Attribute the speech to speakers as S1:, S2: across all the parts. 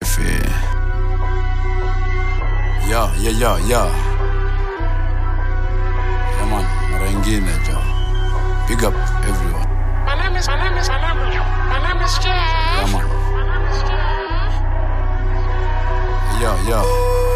S1: Fe. Ya, ya, ya, ya. Yeah, man, mara ingine jo. Big up everyone.
S2: My name is, my name is, my name is, my name is
S1: Yeah,
S2: Jeff.
S1: man.
S2: My name is Jeff.
S1: Yeah, yeah.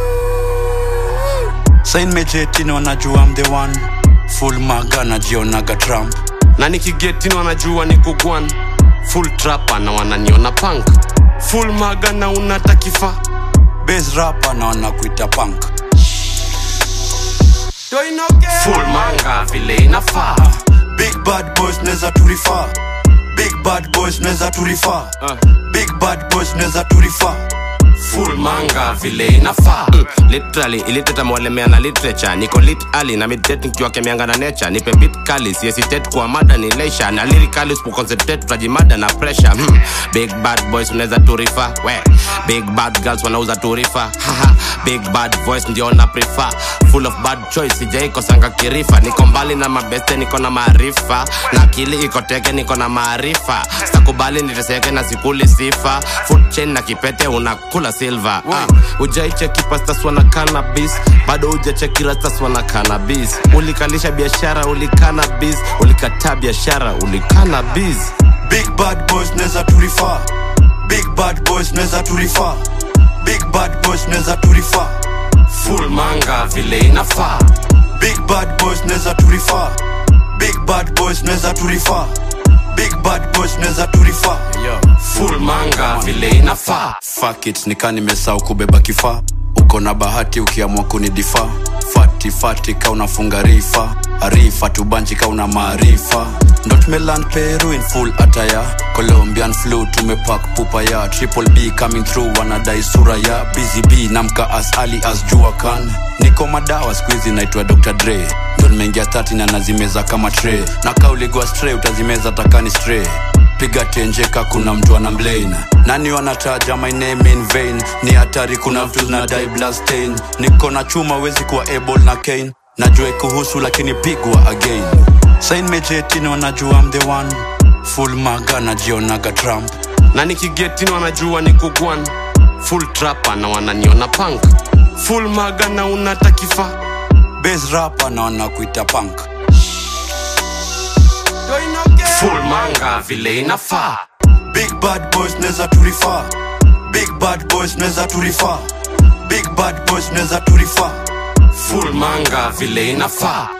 S1: Sain mejetini wanajua I'm the one. Full maga najionaga Trump.
S3: na nikigetini wanajua ni kugwan full trapa na wananiona punk full maga na unatakifa
S1: Bass rapper na wanakuita punk.
S3: full manga vile inafaa
S1: Big bad boys neza turifa. Big bad boys neza turifa.
S3: Uh.
S1: Big bad boys neza turifa.
S3: full manga vile inafaa mm, literally iliteta mwalemea na literature niko lit ali na midet nikiwa kemianga na nature nipe bit kali siesitet kwa mada ni leisha na lyrically usipoconcentrate tutajimada na pressure mm, big bad boys unaweza turifa we big bad girls wanauza turifa haha big bad voice ndio na prefer full of bad choice sijaikosanga kirifa niko mbali na mabeste niko na maarifa na akili iko teke niko na maarifa stakubali niteseke na sikuli sifa food chain na kipete unakula silver ah, ujaicheki pastaswa na cannabis bado ujacheki rastaswa na cannabis ulikalisha biashara ulikana bis ulikataa biashara ulikana bis
S1: Big bad boys neza turifa. Big bad boys neza turifa. Big bad boys neza turifa.
S3: full manga vile inafaa
S1: Big bad boys neza turifa. Big bad boys neza turifa. Big bad boys neza turifa.
S3: full manga vile inafaa
S1: Fuck it, nika nimesahau kubeba kifaa. Uko na bahati ukiamua kunidifaa. Fati fati ka unafunga rifa. Arifa tubanji ka una maarifa. Ndo tumeland Peru in full ataya. Colombian flu tumepak pupa ya. Triple B coming through wanadai sura ya. Busy B namka as ali as jua kan. Niko madawa squeezy naitwa Dr. Dre. Ndo nimeingia 30 na nazimeza kama tray. Na kauligwa stray utazimeza takani stray piga tenjeka kuna mtu ana mlain nani wanataja my name in vain ni hatari kuna vitu zinadai blastain niko na chuma wezi kuwa able na kane najua kuhusu lakini pigwa again sain mejetini wanajua I'm the one full maga najionaga trump
S3: na nikigetini wanajua ni kugwan full trapa na wananiona punk full maga na unatakifa
S1: bas rapa na wanakuita punk
S3: full manga vile inafaa
S1: big bad boys neza turifa big bad boys neza turifa big bad boys neza turifa
S3: full manga vile inafaa